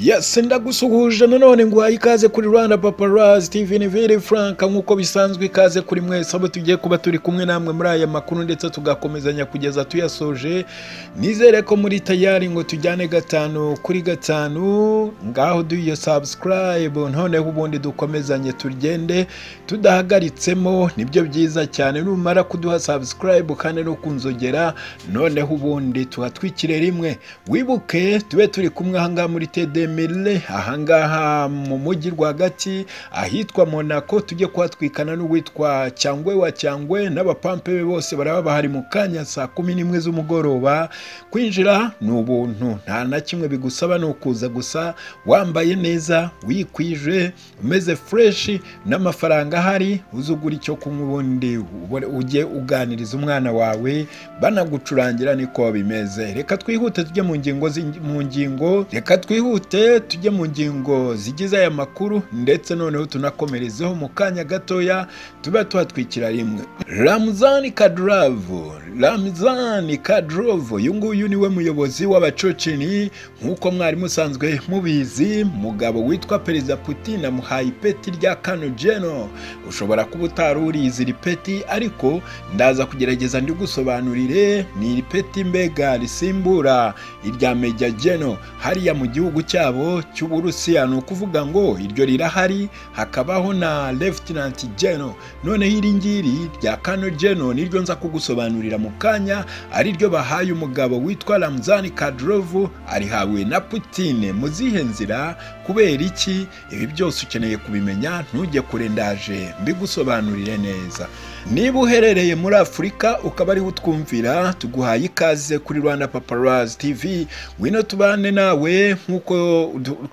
yesi ndagusuhuje nanone ngo uhaye ikaze kuri rwanda paparazi steven vere frank nk'uko bisanzwe ikaze kuri mwese abo tugiye kuba turi kumwe namwe muri aya makuru ndetse tugakomezanya kugeza tuyasoje nizere ko muri tayari ngo tujyane gatanu kuri gatanu ngaho duyo sabusikarayibu noneho ubundi dukomezanye tugende tudahagaritsemo nibyo byiza cyane numara kuduha sabusikarayibu kandi no kunzogera noneho ubundi tuhatwikire rimwe wibuke tube turi kumwe ahangaha muri tedemirire ahangaha mu mujyi rwagati ahitwa monako tujye kuhatwikana n'uwitwa cyangwe wa cyangwe n'abapampe be bose baraba bahari mu kanya saa kumi n'imwe z'umugoroba kwinjira ni ubuntu nta na kimwe bigusaba ni ukuza gusa wambaye neza wikwije umeze fureshi n'amafaranga ahari uzugura icyo kunywa ubundi ujye uganiriza umwana wawe banagucurangira niko bimeze reka twihute tujye mu ngingo mu ngingo reka twihute tujye mu ngingo zigize aya makuru ndetse noneho tunakomerezeho mu kanya gatoya tuba tuhatwikira rimwe ramuzani kaduravu ramuzani kaduravu uyu nguyu niwe muyobozi w'abacocini nk'uko mwari musanzwe mubizi mugabo witwa perezida putin amuhaye ipeti rya kano jeno ushobora kuba utari urizi iri peti ariko ndaza kugerageza ndigusobanurire ni iri peti mbega risimbura irya meja jeno hariya mu gihugu cyabo cy'uburusiya ni ukuvuga ngo iryo rirahari hakabaho na lefutinanti jeno noneho iri ngiri rya kano jeno niryo nza kugusobanurira mu kanya ariryo bahaye umugabo witwa ramuzani kadrovu arihawe na putine mu zihe nzira kubera iki ibi byose ukeneye kubimenya ntujye kure ndaje mbigusobanurire neza niba uherereye muri afurika ukaba ariho utwumvira tuguhaye ikaze kuri rwanda paparazi tv ngwino tubane nawe nk'uko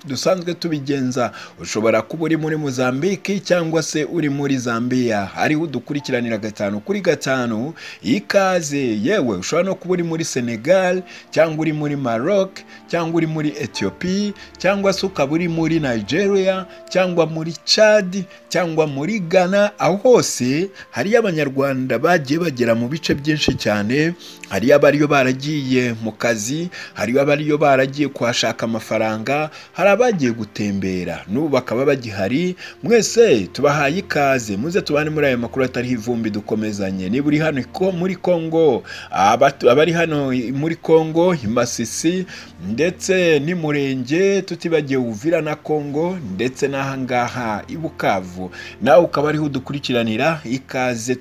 dusanzwe tubigenza ushobora kuba uri muri muzambiki cyangwa se uri muri zambiya hariho udukurikiranira gatanu kuri gatanu ikaze yewe ushobora no kuba uri muri senegal cyangwa uri muri maroc cyangwa uri muri etiyopi cyangwa se ukaba uri muri nigeria cyangwa muri chad cyangwa muri ghana aho hose hariyo abanyarwanda bagiye bagera mu bice byinshi cyane hariyo abariyo baragiye mu kazi hariyo abariyo baragiye kuhashaka amafaranga hari abagiye gutembera n'ubu bakaba bagihari mwese tubahaye ikaze muze tubane muri aya makuru atariho ivumbi dukomezanye niba uri hano muri kongo abari hano muri kongo i masisi ndetse n'umurenge tutibagiye uvira na kongo ndetse n'ahangaha i bukavu nawe ukaba ariho udukurikiranira ikaze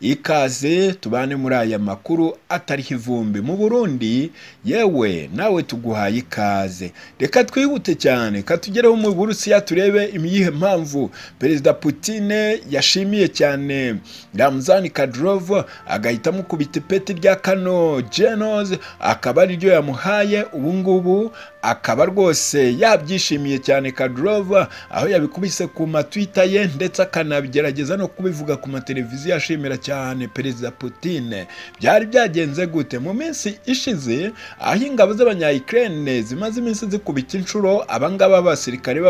ikaze tubane muri aya makuru atariho ivumbi mu burundi yewe nawe tuguhaye ikaze reka twihute cyane katugereho mu burusiya turebe imiyihe mpamvu perezida putine yashimiye cyane ramuzani kadirova agahitamo kubita ipeti rya kano genoze akaba ariryo yamuhaye ubungubu akaba rwose yabyishimiye cyane kadirova aho yabikubise ku matwita ye ndetse akanabigerageza no kubivuga ku mateleviziyo ashimira cyane perezida putine byari byagenze gute mu minsi ishize aho ingabo z'abanyayikirene zimaze iminsi zikubita inshuro abangaba b'abasirikare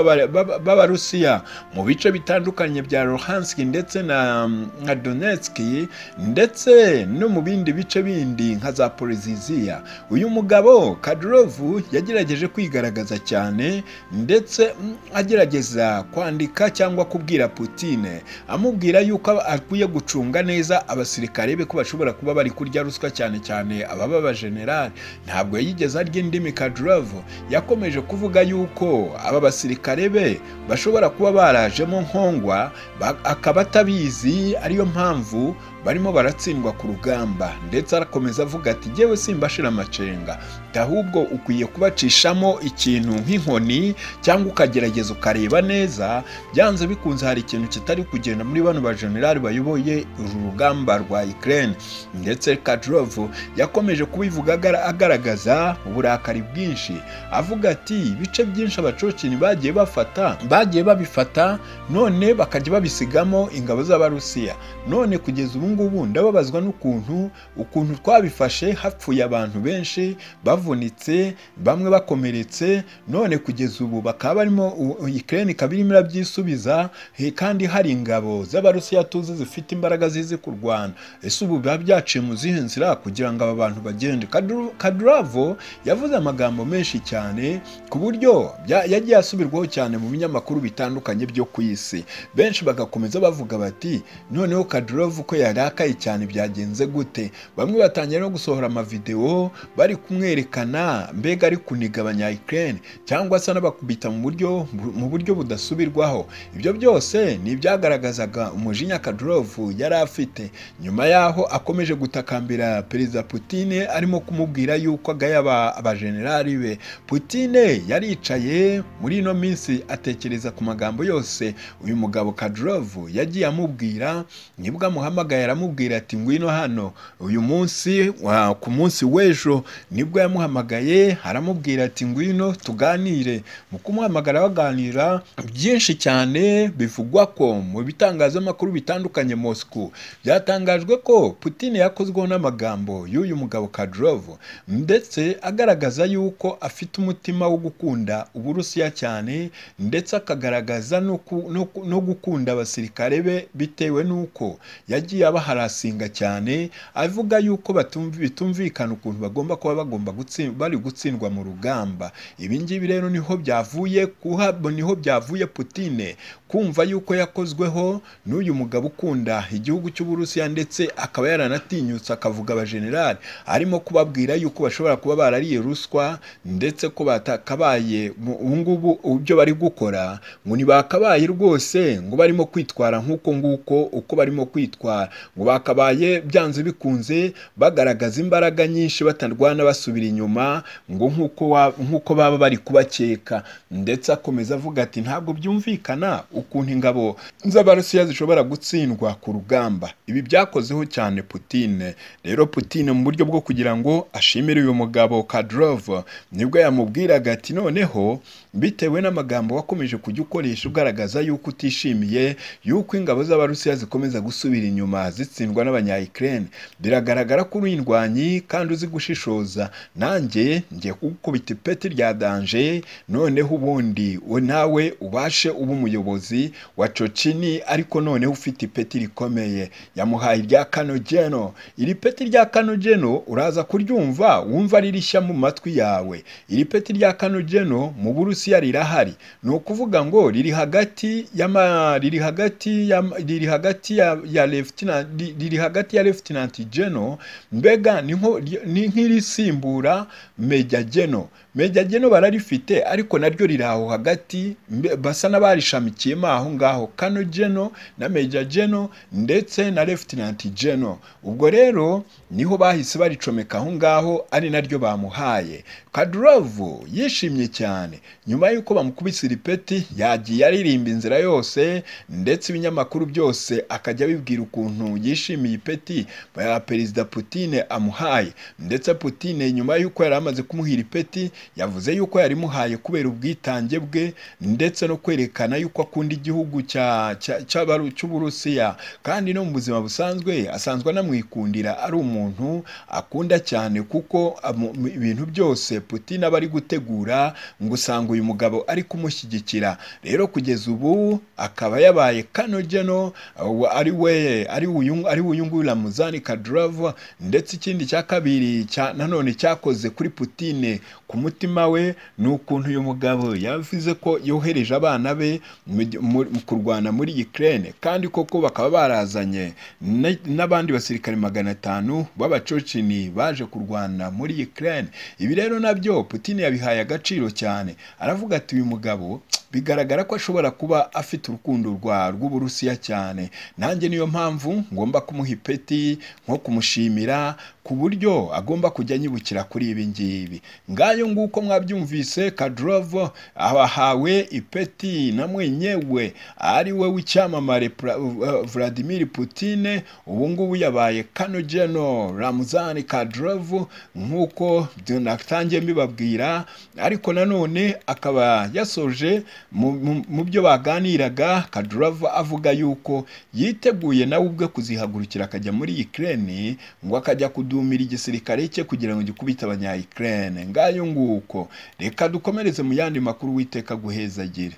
b'abarusiya mu bice bitandukanye bya ruhanski ndetse na nka donetski ndetse no mu bindi bice bindi nka za poriziziya uyu mugabo kadurovu yagerageje kwigaragaza cyane ndetse agerageza kwandika cyangwa kubwira putine amubwira yuko akwiye gucunga neza abasirikare be ko bashobora kuba bari kurya ruswa cyane cyane ababa bajenerali ntabwo yigeze arya indimi kadurovu yakomeje kuvuga yuko aba basirikare be bashobora kuba barajemo nkongwa akaba atabizi ariyo mpamvu barimo baratsindwa ku rugamba ndetse arakomeza avuga ati ngewe simbashira amacenga ahubwo ukwiye kubacishamo ikintu nk'inkoni cyangwa ukagerageza ukareba neza byanze bikunze hari ikintu kitari kugenda muri bano bajenerali bayoboye uru rugamba rwa ikirere ndetse kadurovu yakomeje kubivuga agaragaza uburakari bwinshi avuga ati ibice byinshi abacocini bagiye bafata bagiye babifata none bakajya babisigamo ingabo z'abarusiya none kugeza ubu ngubu ndababazwa n'ukuntu ukuntu twabifashe hapfuye abantu benshi bavunitse bamwe bakomeye bakomeretse none kugeza ubu bakaba barimo ukraine ikaba irimo irabyisubiza eh, kandi hari ingabo z'abarusiya tuzi zifite imbaraga zizi kurwana ese ubu biba byaciye mu zihe nzira kugira ngo aba bantu bagende Kadru- kaduravo yavuze amagambo menshi cyane ku buryo bya- yagiye asubirwaho cyane mu binyamakuru bitandukanye byo ku isi benshi bagakomeza bavuga bati noneho kaduravo ko yarakaye cyane byagenze gute bamwe batangiye no gusohora amavidewo bari kumwerekana mbega ari kuniga abanya Ukraine cyangwa se anabakubita mu buryo mu buryo budasubirwaho ibyo byose ni ibyagaragazaga umujinya Kadyrov yari afite nyuma yaho akomeje gutakambira perezida Putin arimo kumubwira yuko agaya aba- abajenerali be Putin yaricaye muri ino minsi atekereza ku magambo yose uyu mugabo Kadyrov yagiye amubwira nibwo amuhamagaye aramubwira ati ngwino hano uyu munsi wa- ku munsi w'ejo nibwo yamuhamagaye aramubwira ati ngwino tuganire mu kumuhamagara baganira byinshi cyane bivugwa ko mu bitangazamakuru bitandukanye Moscow byatangajwe ko Putin yakozweho n'amagambo y'uyu mugabo Kadyrov ndetse agaragaza yuko afite umutima wo gukunda Uburusiya cyane ndetse akagaragaza no ku- no ku- no gukunda abasirikare be bitewe n'uko yagiye abaharasinga cyane avuga yuko batumvi- bitumvikana ukuntu bagomba kuba bagomba gutsi- bari gutsindwa mu rugamba ibi ngibi rero niho byavuye kuha niho byavuye Putine kumva yuko yakozweho n'uyu mugabo ukunda igihugu cy'Uburusiya ndetse akaba yaranatinyutse akavuga abajenerali arimo kubabwira yuko bashobora kuba barariye ruswa ndetse ko batakabaye mu- ubu ngubu ibyo bari gukora ngo ntibakabaye rwose ngo barimo kwitwara nk'uko nguko uko barimo kwitwara ngo bakabaye byanze bikunze bagaragaza imbaraga nyinshi batarwana basubira inyuma ngo nk'uko wa- nk'uko baba bari kubakeka ndetse akomeza avuga ati ntabwo byumvikana ukuntu ingabo z'abarusiya zishobora gutsindwa ku rugamba ibi byakozeho cyane Putine rero Putine mu buryo bwo kugira ngo ashimire uyu mugabo Kadyrov nibwo yamubwiraga ati noneho bitewe n'amagambo wakomeje kujya ukoresha ugaragaza yuko utishimiye yuko ingabo z'abarusiya zikomeza gusubira inyuma zitsindwa n'abanya Ukraine biragaragara ko uri indwanyi kandi uzi gushishoza nanjye ngiye kugukubita ipeti rya danje noneho ubundi we nawe ubashe uba umuyobozi wa Chechini ariko noneho ufite ipeti rikomeye yamuhaye irya Kanojeno iri peti rya Kanojeno uraza kuryumva wumva ari rishya mu matwi yawe iri peti rya Kanojeno mu Burusiya rirahari ni ukuvuga ngo riri hagati y'ama riri hagati ya riri hagati ya, ya Lieutenant ri- riri hagati ya Lieutenant General mbega ni nko- ni nk'irisimbura Major General Major General bararifite ariko naryo riri aho hagati mbe- basa n'abarishamikiyemo aho ngaho Kano General na Major General ndetse na Lieutenant General ubwo rero niho bahise baricomeka aho ngaho ari naryo bamuhaye Kadyrov yishimye cyane nyuma y'uko bamukubise iripeti yagiye aririmba inzira yose ndetse ibinyamakuru byose akajya abibwira ukuntu yishimiye ipeti ya perezida Putin amuhaye ndetse Putin nyuma y'uko yari amaze kumuha iripeti yavuze yuko yarimuhaye kubera ubwitange bwe ndetse no kwerekana yuko akunda igihugu cya- cya- cy'abaru- cy'Uburusiya kandi no mu buzima busanzwe asanzwe anamwikundira ari umuntu akunda cyane kuko amu- ibintu byose Putin aba ari gutegura ngo usanga uyu mugabo ari kumushyigikira rero kugeza ubu akaba yabaye kano geno ubu ari we ari uyu ari uyu nguyu Ramzan Kadyrov ndetse ikindi cya kabiri cya nanone cyakoze kuri Putin ku mutima we ni ukuntu uyu mugabo yavuze ko yohereje abana be mu gi- mu- mu kurwana muri Ukraine kandi koko bakaba barazanye ne- n'abandi basirikare magana atanu b'abacocini baje kurwana muri Ukraine ibi rero nabyo Putin yabihaye agaciro cyane aravuga ati uyu mugabo bigaragara ko ashobora kuba afite urukundo rwa rw'Uburusiya cyane nanjye niyo mpamvu ngomba kumuha ipeti nko kumushimira ku buryo agomba kujya anyibukira kuri ibi ngibi ngayo nguko mwabyumvise Kadyrov ahawe ipeti na mwenyewe ari we w'icyamamare Pra- uh, Vladimir Putin ubu ngubu yabaye kano geno Ramzan Kadyrov nk'uko natangiye mbibabwira ariko nanone akaba yasoje mu- mu mu byo baganiraga Kadyrov avuga yuko yiteguye nawe ubwe kuzihagurukira akajya muri Ukraine ngo akajya kudumira igisirikare cye kugira ngo gikubite abanya Ukraine ngayo nguko kiruhuko reka dukomereze mu yandi makuru witeka guheza agira